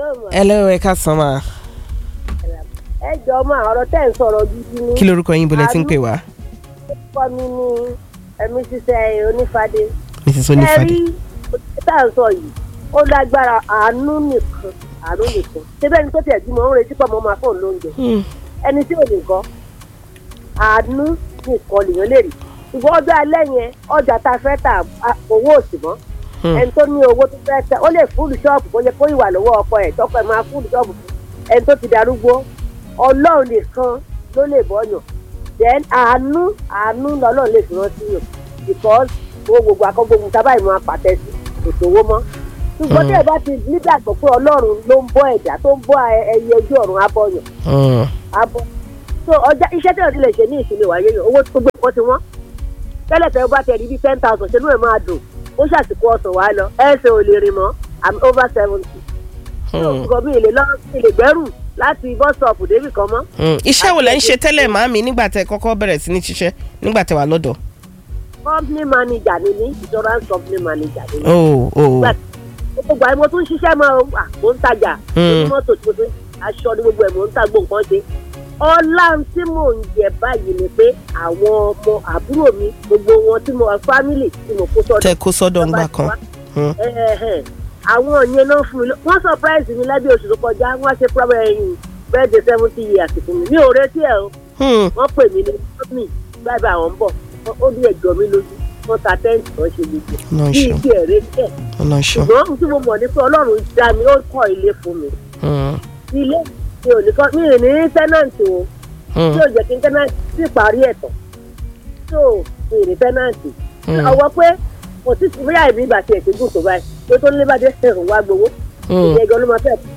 Hello, ma. hello ẹ ká sàn máa ẹ jọ máa ọ̀rọ̀ tẹ́ ń sọ̀rọ̀ gidi ni. kí lorúkọ yín bọ́lẹ̀ tí ń pè wá orúkọ mi ni ẹ̀mí ṣiṣẹ́ onífàdé. mrs ẹ onífàdé rí òtítọ́ tá à ń sọ yìí ó lágbára àánú nìkan àánú nìkan síbẹ̀ ni tó tiẹ̀ bímọ ń retí pọ̀ mọ́ máa fóun lóúnjẹ Hmm, ẹni tí ò lè kọ́ àánú nìkan lèèyàn lè rí ṣùgbọ́n ọjọ́ alẹ́ yẹn ọjà tá a fẹ́ tà á- owó òsì mọ́ hmm, ẹni tó ní owó tó fẹ́ tẹ ó lè fúlù ṣọ́ọ̀bù kó yẹ kó ìwà lọ́wọ́ ọkọ ẹ̀ tọkọ ẹ̀ máa fúlù ṣọ́ọ̀bù fún ẹni tó ti darúgbó ọlọ́run nìkan ló lè bọ́yàn then àánú àánú lọ́lọ́run lè fi rántí yàn because owó gbogbo akọ́gbogbo tábà ìmọ̀ apàtẹ sí kò sówó mọ́ ṣùgbọ́n tí ẹ bá ti nígbàgbọ́ pé ọlọ́run ló ń bọ́ ẹ̀dá tó ń bọ́ ẹyẹ ojú ọ̀run abọ́yàn hmm, abọ́ so ọjà iṣẹ́ tí òdì lè ṣe ní ìsinmi wáyé yàn owó tó gbé nǹkan ti wọ́n tẹ́lẹ̀ tẹ́lẹ̀ bá tẹ̀ rí bíi ten thousand ṣe ló ẹ̀ máa dùn ó ṣàsìkò ọ̀sán wá lọ ẹ̀sẹ̀ ò lè rìn mọ́ i'm over seventy so hmm, nǹkan mi lè lọ mi lè gbẹ́rù láti bus stop débì kan mọ́ hmm. iṣẹ́ wo lẹ́ ń ṣe tẹ́lẹ̀ màámi nígbà tẹ́ kọ́kọ́ bẹ̀rẹ̀ sí ní ṣiṣẹ́ nígbà tẹ́ wà lọ́dọ̀ company manager ni ní insurance company manager ni ní oh oh Gbà- gbogbo àyè mo tún ṣiṣẹ́ mọ́ o, à, mo ń tajà Hmm. mo ní mọ́tò tí mo tún aṣọ ní gbogbo ẹ̀ mo ń ta gbogbo nǹkan ṣe ọlá tí mò ń jẹ báyìí ni pé àwọn ọmọ àbúrò mi gbogbo wọn tí mo family tí mo kó sọ́dọ̀ tẹ́ kó sọ́dọ̀ ńgbà kan Hmm, Ẹ̀hẹ̀n. àwọn yẹn náà fún mi lọ- wọ́n surprise mi lábẹ́ oṣù tó kọjá wọ́n ṣe problem ẹ̀yìn birthday seventy years fún mi mi ò retí ẹ̀ o hmm, wọ́n pè mí ní company báyìí àwọn ń bọ̀ Wọ́n- ó ní ẹ̀jọ̀ mi lójú wọ́n ta tẹ́ǹtì wọ́n ṣe gbogbo Ọlọ́run bí ṣeun ibi ẹ̀rẹ́ tẹ̀ Ọlọ́run ṣeun ṣùgbọ́n ohun tí mo mọ̀ ní pé ọlọ́run dá mi ó kọ́ ilé fún mi Hmm, ilé mi ò ní kọ́ mi ò ní tẹ́nàǹtì o hmm, tí ò jẹ́ kí n tẹ́nàǹtì sí ìparí ẹ̀tọ́ tó mi ò ní tẹ́nàǹtì hmm, ọwọ́ pé kò sí ti bóyá ìbí ìgbà tí ẹ̀ ti gùn tó báyìí pé tó ní bá dé ẹ̀rùn wá gbowó hmm. ìyẹn gan ló máa fẹ́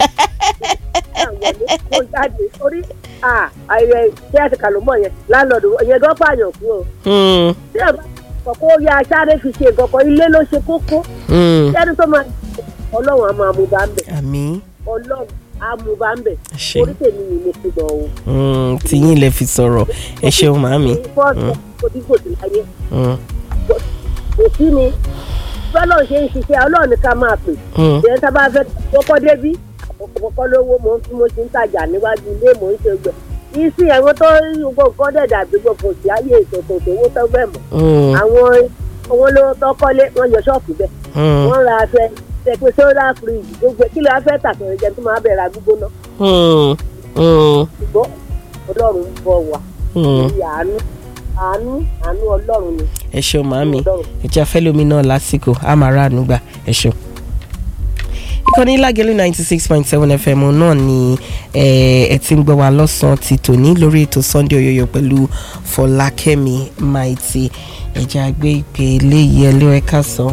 mo jáde orí ayẹyẹ tí a ti kà ló mọ̀ yẹn láńlọ́ọ̀dù ìyẹn gan pààyàn fún o Hmm, tí ẹ bá kọ̀kọ́ ya sáré fi ṣe nǹkan ilé ló ṣe kókó hmm. sẹ́ni tó máa ọlọ́run á máa mú bá ń bẹ̀ àmì ọlọ́run á mú bá ń bẹ̀ ṣe orí tèmi yìí ni ti gbọ̀ o. Hmm, tiyín lẹ fi sọ̀rọ̀ ẹ ṣeun màámi fọ́ọ̀tù kò tí kò sí láyé Hmm, kò sí ni bọ́lá ṣe ń ṣiṣẹ́ ọlọ́run ní ká máa pè hmm, ìyẹn tá a bá fẹ́ kọ́kọ́ débí àkọ́kọ́ lówó mò ń fi mo ṣe ń tajà níwájú ilé mò ń ṣe gbẹ isi ẹ̀wọ̀n tó gbogbo nǹkan dẹ̀ dàbí gbogbo òsì ayé ìṣòkò owó tó bẹ̀ mọ́ hmm, àwọn owó lówó tó kọ́lé wọ́n yọ ṣọ́ọ̀kì bẹ̀ hmm, wọ́n ra aṣọ ṣẹpẹ sódà fíríjì gbogbo kí ló wá fẹ́ tà sọ̀rọ̀ jẹ́ tó máa bẹ̀rẹ̀ àgbúgbóná hmm, hmm, ṣùgbọ́n ọlọ́run ń bọ̀ wá hmm. ní àánú àánú àánú ọlọ́run ni ẹ ṣeun màámi ọlọ́run ẹ̀jẹ̀ afẹ́lómi náà lásìkò àmàrà ànúgbà ẹ ṣeun. ìkànnì lágẹ̀lú ninety six point seven fm náà ni eh, ẹ ti ń gbọ́ wa lọ́sàn-án ti tòní lórí ètò sunday oyoyo pẹ̀lú fọlákẹ́mi maiti ẹ̀jẹ̀ àgbẹ̀ ìpè eléyìí ẹlẹ́ ẹ̀ka sọ.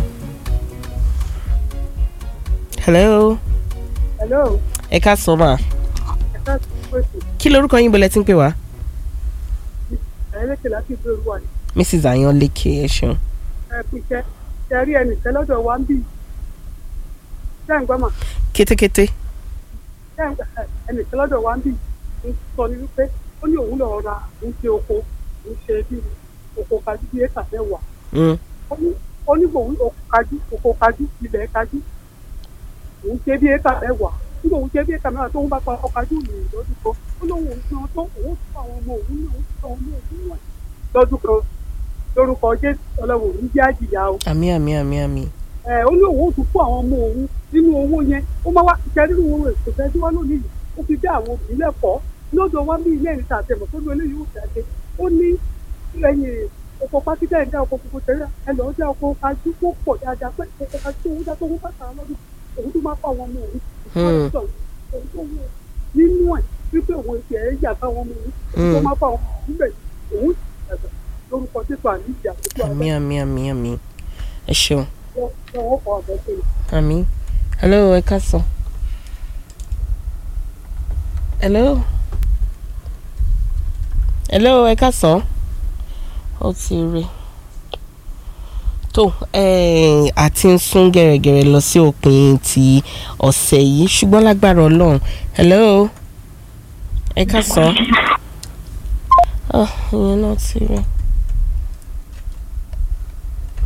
hello hello ẹ̀ka sọ ma ẹ̀ka pèsè kí lorúkọ yín bọ̀lẹ̀ tí ń pè wá ẹ̀ẹ́dẹ́gbẹ̀lá láti ìlú òru wà ní mrs ayanleke ẹ ṣeun. ẹ̀ẹ́dẹ́gbẹ̀ ṣe rí ẹnìkan lọ́dọ̀ wa ń bì ṣé ń gbọ́mọ̀ kétékété ṣé ẹnìkan lọ́dọ̀ wa ń bì ń sọ ní wípé ó ní òun lọ́ọ́ ra ń ṣe oko ń ṣe bí oko kájú bí éka mẹ́wàá Mm, ó ní ó ní òun oko kájú oko kájú ilẹ̀ kájú òun ṣe bí éka mẹ́wàá nígbà òun ṣe bí éka mẹ́wàá tó ń bá pa ọkọ̀ kájú ìrìn lọ́dún kan ó lóun òun san tó òun fún àwọn ọmọ òun náà òun fún àwọn ọmọ òun náà lọ́dún kan lórúkọ jésù ọlọ́run òun jẹ́ àjìyà o àmì àmì àmì àmì. ẹ ó ní òun ò tún fún àwọn ọmọ òun nínú owó yẹn ó máa wá ìṣẹ́ nínú owó rẹ̀ kò fẹ́ tí wọ́n lónìí yìí ó fi dé àwọn òbí lẹ́kọ̀ọ́ lọ́dọ̀ wá bí ilé ìrìnsà àtẹ̀mọ̀ tó ní eléyìí ó jáde ó ní lẹ́yìn oko pákítà ẹ̀dá oko gbogbo tẹ̀lé ẹ lọ́ọ́ dá oko kájú kó pọ̀ dáadáa pé oko kájú owó dá tó owó bàtà lọ́dún òun tó máa pa àwọn ọmọ òun Hmm. òun tó wọ nínú ẹ̀ wípé òun ti ẹ̀ yà fáwọn ọmọ òun òun tó máa pa àwọn ọmọ òun bẹ̀ òun ẹ̀sẹ̀ lórúkọ títọ́ àníjì àtúntò àmì àmì àmì àmì ẹ ṣeun. àwọn ọkọ̀ ọ̀dọ́ tó yẹ. Àmì. Hello, ẹ káàsán. Hello. Hello, ẹ káàsán. Ó ti rí. Tó eh, àti ń sún gẹ̀rẹ́gẹ̀rẹ́ lọ sí òpin ti ọ̀sẹ̀ yìí ṣùgbọ́n lágbára Ọlọ́run. Hello. Ẹ káàsán. Ah, ìyẹn náà ti rí.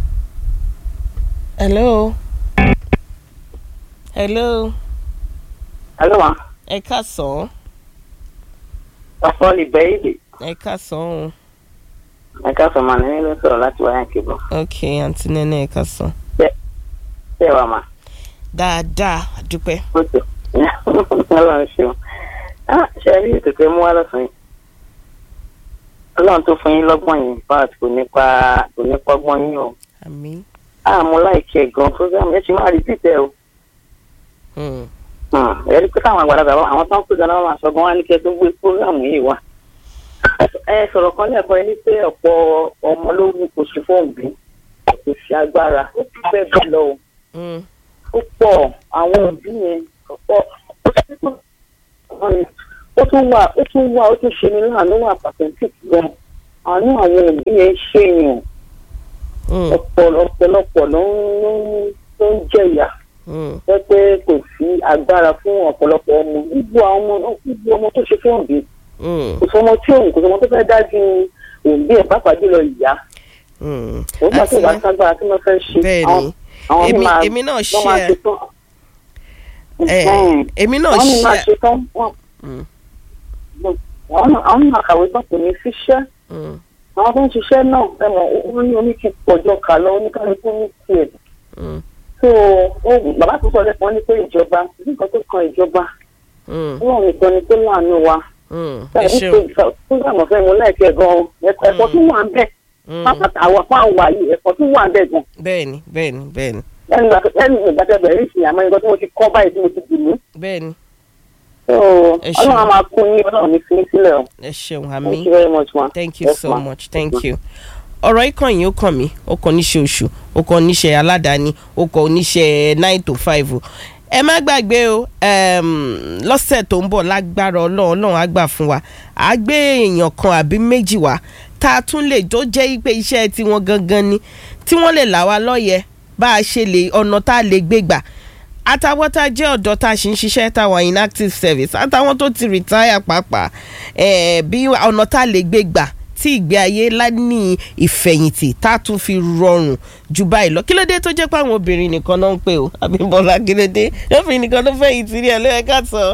Hello. Hello. Hello, ma. ẹ káàsán Afọ́lì bẹ́ẹ̀lì. ẹ káàsán o Ẹ káfọ́ ma ní ló sọ̀rọ̀ láti wáyà kébọ̀. ok àǹtí nẹ́nẹ́ ẹ káàsán Ṣé wà ma? dáadáa dúpẹ́ Ó tó. Ọlọ́run ṣeun. Ah, Ṣé ẹ rí ètò tẹ mú wá lọ́sàn-án yìí? Ọlọ́run tó fún yín lọ́gbọ̀n yìí báàt kò nípa kò nípa ọgbọ́n yín o. àmín Ah, mo láìkí ẹ̀ gan program yẹn ti máa rí títẹ̀ o. Hmm. Ẹ rí pé táwọn àgbàlagbà wa àwọn tó ń pèsè náà máa sọ gan wá ní kí ẹ tó gbé program yìí wá. Ẹ sọ̀rọ̀ kan lẹ́ẹ̀kan ní pé ọ̀pọ̀ ọmọ ló ní kò sí fóònù bí kò sí agbára ó ti fẹ́ bẹ́ẹ̀ lọ o. Hmm. ó pọ̀ àwọn òbí yẹn ọ̀pọ̀ ó tún wà ó tún wà ó tún ṣe ní láàánú wà pàtẹ́ǹtì gan àánú àwọn òbí yẹn ṣèyàn Hmm. ọ̀pọ̀ ọ̀pọ̀lọpọ̀ ló ń ló ń- ló ń jẹ̀yà Hmm. jẹ́ pé kò sí agbára fún ọ̀pọ̀lọpọ̀ ọmọ gbogbo àwọn ọmọ gbogbo ọmọ tó ṣe fún òbí Hmm. kò sọmọ tí òun kò sọmọ tó fẹ́ dájú òbí ẹ̀ pàápàá jùlọ ìyá Hmm. òun bá tó bá Àǹtí ságbára tí wọ́n fẹ́ ṣe bẹ́ẹ̀ àwọn ni àwọn èmi máa èmi náà wọ́n máa ṣe ṣe tán. ẹ Mm èmi náà àwọn ní máa ṣe ṣe tán wọn Mm. àwọn náà- àwọn máa kàwé tán kò ní síṣẹ́ Hmm. àwọn tó ń ṣiṣẹ́ náà ẹ mọ̀ ó ní oníkì pọ̀jọ kà lọ oníkálukú ní tiẹ̀ Hmm. so ó bàbá tó sọ lẹ́kọ̀ọ́ ní pé ìjọba ní nǹkan tó kan ìjọba Hmm. wọn nìkan ni tó láàánú wa Hmm. ẹ ṣáà ṣeun wípé fúgàmù fẹ́ mo láìpẹ́ gan-an ẹ̀kọ́ ẹ̀kọ́ tó wà ń bẹ̀ Hmm. pápátá àwọn apá àwà yìí ẹ̀kọ́ tó wà ń bẹ̀ gan bẹ́ẹ̀ni bẹ́ẹ̀ni bẹ́ẹ̀ni ẹnu ìgbà tẹ bẹ̀rẹ̀ ìsìn àmọ́ nǹkan tí mo ti kọ́ báyìí tí mo ti dì mí bẹ́ẹ̀ni so Ẹ ṣeun. ọlọ́run á máa kún yín ọlọ́run ní fi mí sílẹ̀ o ẹ ṣeun thank àmín you very much ma. thank you Yes, so ma. much thank you ọ̀rọ̀ ikàn yìí ó kàn mí ó kàn níṣẹ́ oṣù ó kàn níṣẹ́ aládàáni ó kàn níṣẹ́ nine to five o ẹ má gbàgbé o um, lọ́sẹ̀ tó ń bọ̀ lágbára ọlọ́run ọlọ́run á gbà fún wa á gbé èèyàn kan àbí méjì wá tá a tún lè tó jẹ́ pé iṣẹ́ tiwọn gangan ni tí wọ́n lè là wá lọ́yẹ̀ bá a ṣe lè ọ̀nà tá a lè gbé gbà àtàwọn tá a jẹ́ ọ̀dọ́ tá a ṣì ń ṣiṣẹ́ táwọn inactive service àtàwọn tó ti retire pàápàá eh, bí ọ̀nà tá a lè gbé gbà tí ìgbé ayé ní ìfẹ̀yìntì tá a tún fi rọrùn ju báyìí lọ kí ló dé tó jẹ́ pé àwọn obìnrin nìkan náà ń pè ó Abímbọ́lá kí ló dé obìnrin nìkan ló fẹ̀yìntì rí ẹ ló ẹ ká sọ.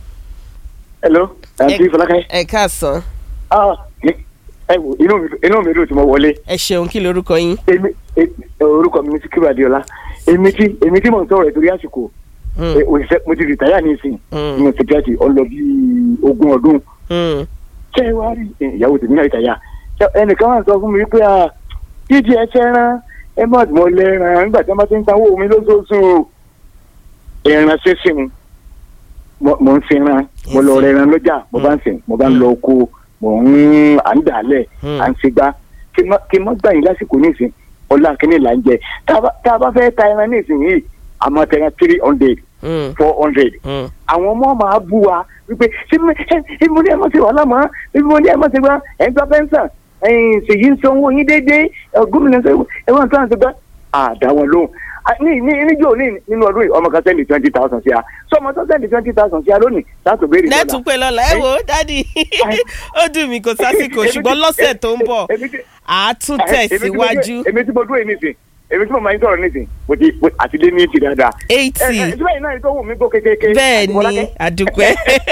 hello àǹtí Ẹ- fọlákẹ́. ẹ ká sọ ah ní- ẹ wò inú mi inú mi dùn tí mo wọlé ẹ ṣeun kí lorúkọ yín. èmi e- orúkọ mi ní Síkírù Adéọlá èmi tí èmi tí mò ń sọ̀rọ̀ ẹ̀ torí àsìkò Hmm, ẹ, òṣìṣẹ́ mo ti rìtáyà ní ìsìn hmm, ní sèkíyàtì ọlọ bí ogún ọdún hmm, ṣé ẹ wá rí ẹ, ìyàwó tèmi náà rìtáyà Ṣé ẹnìkan wà sọ fún mi pé ah dídí ẹ fẹ́ràn ẹ má mọ lẹ́ràn nígbà tí wọ́n bá ti ń sanwó mi lóṣooṣù ẹran sísìn mo mo ń sinran mo lọ rẹran lọ́jà mo bá ń sìn mo bá ń lọ oko mo ń à ń dàálẹ̀ hmm. à ń ṣègbà kí n má- kí n má gbà yín lásìkò nísìn ọlá kínní là ń jẹ tá a bá- tá a bá fẹ́ ta ẹran nísìn yìí àmọ́ tẹran three hundred hmm, four hundred hmm. àwọn ọmọ máa bú wa wípé ṣé mo ẹ mo ní ẹ má ṣe wàhálà mọ́ ṣé mo ní ẹ má ṣe gbá ẹ ń gba pẹ́ńsàn ẹ̀yìn ṣèyí ń sanwó yín déédéé ẹ, gómìnà ṣe ẹ wọ́n sàn ṣe gbá àdá wọn lóhùn À, ní ní níjó ní nínú ọdún yìí ọmọ kan sẹ́ndì twenty thousand sí a sọmọ tó sẹ́ndì twenty thousand sí a lónìí láti béèrè dọ́là. lẹ́tùn pé lọ́la ẹ wo dádì ó dùn mí kò sásìkò ṣùgbọ́n lọ́sẹ̀ tó ń bọ̀ Èmi tí- àá tún èmi tí mo dúró- tẹ̀síwájú èmi tí mo dúró yìí nísìn èmi tí mo máa ń sọ̀rọ̀ nísìn mo ti mo- àti dé ní ti dáadáa. ẹ eighty ẹ ìtura yìí náà ni tó wù mí gbó kékeré. bẹ́ẹ̀ ni Àdìmọ́lákẹ́. àdùpẹ́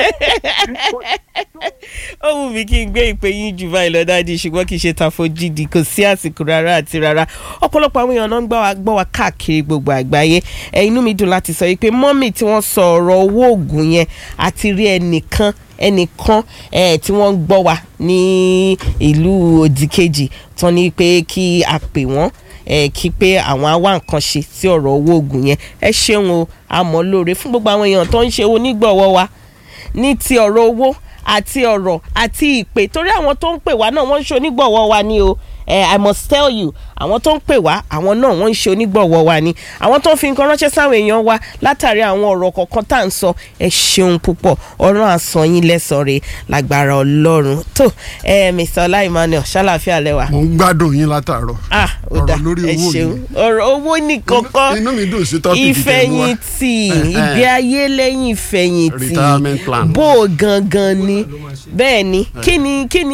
ó wù mí kí n gbé ìpè yín jù báyìí lọ dáàdi ṣùgbọ́n kì í ṣe tàfojìdì kò sí àsìkò rárá àti rárá ọ̀pọ̀lọpọ̀ àwọn èèyàn náà ń gbọ́ wa gbọ́ wa káàkiri gbogbo àgbáyé ẹ inú mi dùn láti sọ yìí pé mọ́mì tí wọ́n sọ ọ̀rọ̀ owó oògùn yẹn àti rí ẹnìkan ẹnìkan ẹ tí wọ́n ń gbọ́ wa ní ìlú òdìkejì tán ní pé kí a pè wọ́n ẹ kí pé àwọn á wá nǹkan ṣe sí ọ̀rọ̀ owó oògùn yẹn ẹ ṣeun o àmọ́ lóore fún gbogbo àwọn èèyàn tó ń ṣe onígbọ̀wọ́ wa ní ti ọ̀rọ̀ owó àti ọ̀rọ̀ àti ìpè torí àwọn tó ń pè wá náà wọ́n ń ṣe onígbọ̀wọ́ wa ni o eh, i must tell you àwọn tó ń pè wá àwọn náà wọ́n ń ṣe onígbọ̀wọ́ wa ni àwọn tó ń fi nǹkan ránṣẹ́ sáwọn èèyàn wa látàrí àwọn ọ̀rọ̀ kọ̀ọ̀kan tá à ń sọ ẹ ṣeun púpọ̀ ọ̀rọ̀ àsàn yín lẹ́sàn-án rẹ̀ lágbára ọlọ́run tó ẹ mr ọlá emmanuel ṣàlàfíà lẹ́wà mo ń gbádùn yín látàárọ̀ ah ó Ọ̀rọ̀ dá lórí ẹ owó ṣeun yìí. ọ̀rọ̀ owó nìkan kọ́ inú mi dùn sí tọ́pìkì tẹ̀ mú wa ìfẹ̀yìntì Eh, eh. ìgbé ayé lẹ́yìn ìfẹ̀yìntì Retirement plan. bó o gangan ni bẹ́ẹ̀ ni kí ni kí ni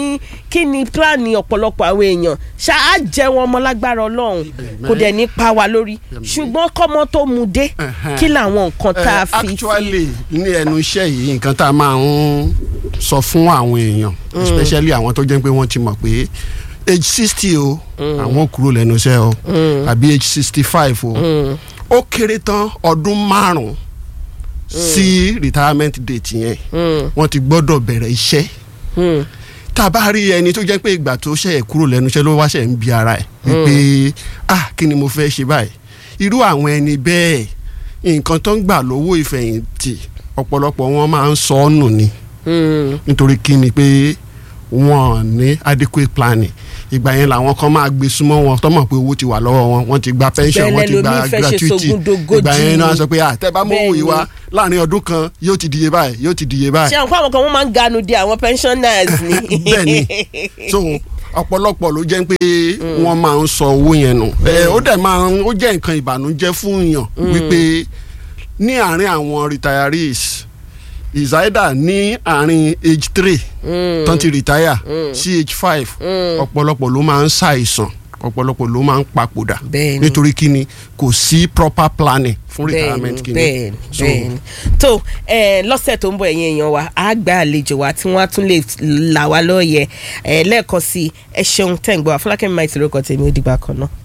kí ni pílánì ọ̀pọ̀lọpọ̀ àwọn èèyàn ṣáà jẹun ọmọ lágbára ọlọ́run kò dẹ̀ ní pa wá lórí ṣùgbọ́n kọ́mọ tó mu dé Ẹ̀hẹ́n. kí làwọn nǹkan tá a Eh, fi actually ní ẹnu iṣẹ́ yìí nǹkan tá a máa ń sọ fún àwọn èèyàn especially àwọn tó jẹ́ pé wọ́n ti mọ̀ pé age sixty o àwọn kúrò lẹ́nu iṣẹ́ o àbí age sixty five o ó kéré tán ọdún márùn-ún sí retirement date yẹn wọ́n ti gbọ́dọ̀ bẹ̀rẹ̀ iṣẹ́ Hmm. tá a bá rí ẹni tó jẹ́ pé ìgbà tó ṣe é kúrò lẹ́nu iṣẹ́ ló wá ṣe ń bi ara ẹ̀ wípé ah kí ni mo fẹ́ ṣe báyìí irú àwọn ẹni bẹ́ẹ̀ nǹkan tó ń gbà lówó ìfẹ̀yìntì ọ̀pọ̀lọpọ̀ wọn máa ń sọ ọ́ nù ni Hmm. nítorí kí ni pé wọn ní adequate planning ìgbà yẹn làwọn kan máa gbé súnmọ́ wọn tó mọ̀ pé owó ti wà lọ́wọ́ wọn wọ́n ti gba pension Bẹ́ẹ̀ wọ́n ti gba lẹlòmíì fẹ́ ṣe gratuity sogúndogójì. ìgbà yẹn náà sọ pé àtẹ bá mọ̀ òwì wa Bẹ́ẹ̀ láàrin ọdún kan yóò ti diye báyìí yóò ti diye báyìí ṣé àwọn àwọn kan wọ́n máa ń ganu di àwọn pensioners ni. bẹ́ẹ̀ ni so ọ̀pọ̀lọpọ̀ ló jẹ́ pé wọ́n máa ń sọ owó yẹn nù ẹ ó dẹ̀ máa ń ó jẹ́ nǹkan ìbànújẹ́ fún yàn wípé ní àárín àwọn retirees is either ní àárín age three tán ti retire sí age five ọ̀pọ̀lọpọ̀ ló máa ń ṣàìsàn ọ̀pọ̀lọpọ̀ ló máa ń papòdà Bẹ́ẹ̀ ni. nítorí kíni kò sí proper planning fún retirement bẹ́ẹ̀ni kíni bẹ́ẹ̀ni So, bẹ́ẹ̀ni tó ẹ lọ́sẹ̀ tó ń bọ̀ ẹ̀yin èèyàn wa á gba àlejò wa tí wọ́n á tún lè là wá lóye ẹ lẹ́ẹ̀kan sí ẹ ṣeun tẹ̀ ń gbọ́ àfọlákẹ́mi máa ti lórúkọ tèmi ó dìgbà kan náà.